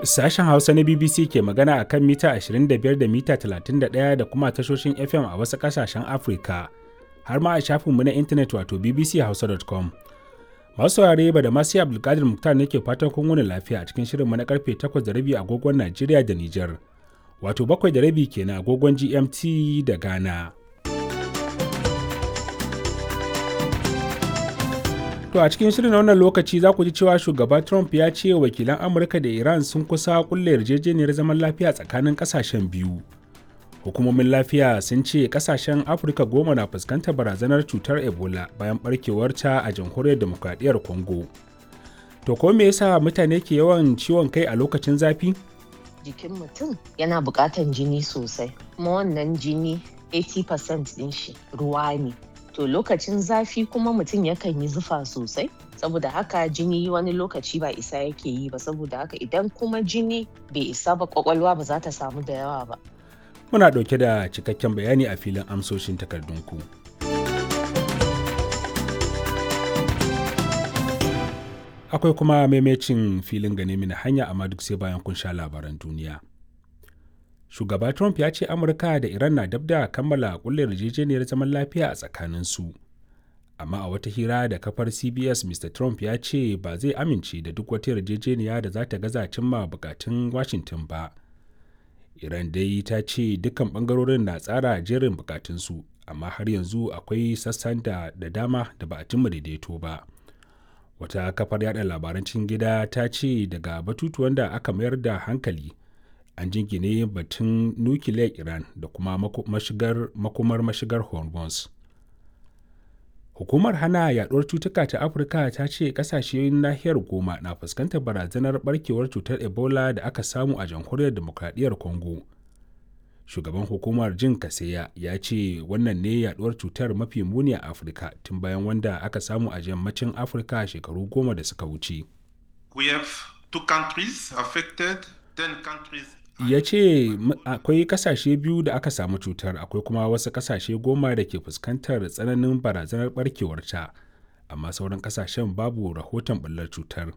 Sashen Hausa na BBC ke magana a kan mita 25 da mita 31 da kuma tashoshin FM a wasu ƙasashen Afirka, har ma a shafinmu na intanet wato bbchausa.com. Masu saurare ba da masu Abdulkadir Muktar ne ke fatan kun wuni lafiya a cikin shirinmu na karfe 8 da rabi agogon Najeriya da Nijar, wato 7 da rabi kenan agogon GMT da Ghana. To a cikin shirin wannan lokaci za ku ji cewa shugaba Trump ya ce wakilan Amurka da Iran sun kusa kulle yarjejeniyar zaman lafiya tsakanin kasashen biyu. Hukumomin lafiya sun ce kasashen Afirka goma na fuskantar barazanar cutar Ebola bayan barkewarta a jamhuriyar demokradiyyar Congo. To ko me yasa mutane ke yawan ciwon kai a lokacin zafi? Jikin mutum yana buƙatan jini sosai, kuma wannan jini 80% ɗin shi ruwa ne. to lokacin zafi kuma mutum yakan yi zufa sosai saboda haka jini wani lokaci ba isa yake yi ba saboda haka idan kuma jini bai isa ba kwakwalwa ba za ta samu da yawa ba Muna ɗauke da cikakken bayani a filin amsoshin takardunku. Akwai kuma maimacin filin gane mini hanya amma duk sai bayan kun sha labaran duniya. shugaba trump ya ce amurka da iran na dab da kammala kulle yarjejeniyar zaman lafiya a tsakaninsu amma a wata hira da kafar cbs mr trump ya ce ba zai amince da duk wata yarjejeniya da za ta gaza cimma bukatun washington ba iran dai ta ce dukkan bangarorin na tsara jerin bukatunsu amma har yanzu akwai sassan da, da dama da ba a cimma daidaito ba wata kafar yada labaran cikin gida ta ce daga batutuwan da aka mayar da hankali an jingine batun nukiliyar iran da kuma mashigar, makomar mashigar hormuz hukumar hana yaduwar cutuka ta afirka ta ce kasashen nahiyar goma na fuskantar barazanar barkewar cutar ebola da aka samu a jamhuriyar demokradiyyar congo shugaban hukumar jin kaseya ya ce wannan ne yaduwar cutar mafi muni a afirka tun bayan wanda aka samu a yammacin afirka shekaru goma da suka wuce We have two countries affected, ten countries ya ce akwai kasashe biyu da aka samu cutar akwai kuma wasu kasashe goma da ke fuskantar tsananin barazanar barkewarta amma sauran kasashen babu rahoton bullar cutar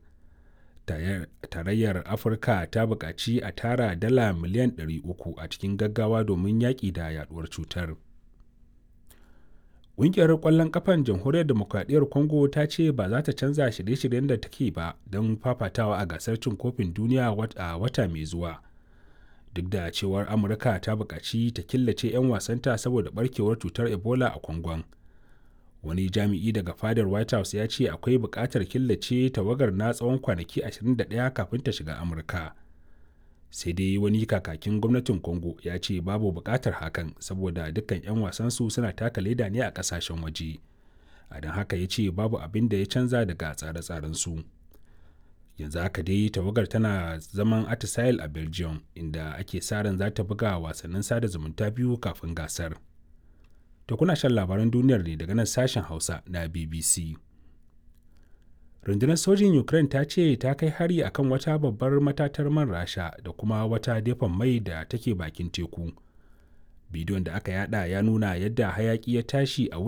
tarayyar afirka ta buƙaci a tara dala miliyan 300 a cikin gaggawa domin yaƙi da yaduwar cutar ƙungiyar ƙwallon ƙafan jamhuriyar demokradiyyar congo ta ce ba za ta canza shirye-shiryen da take ba don fafatawa a gasar cin kofin duniya a wata mai zuwa duk da cewar amurka ta buƙaci ta killace 'yan wasanta saboda barkewar cutar ebola a kwangon wani jami'i daga fadar white house ya ce akwai buƙatar killace tawagar na tsawon kwanaki 21 kafin ta shiga amurka sai dai wani kakakin gwamnatin congo ya ce babu buƙatar hakan saboda dukkan 'yan wasansu suna taka leda ne a ƙasashen waje a don haka ya ce babu abin da ya canza daga tsare-tsarensu. su yanzu haka dai tawagar tana zaman atisail a belgium inda ake sa ran za ta buga wasannin sada zumunta biyu kafin gasar to kuna shan labaran duniyar ne daga nan sashen hausa na bbc rundunar sojin ukraine ta ce ta kai hari akan wata babbar matatar man rasha da kuma wata dafan mai da take bakin teku bidiyon da aka yada ya nuna yadda hayaki ya tashi a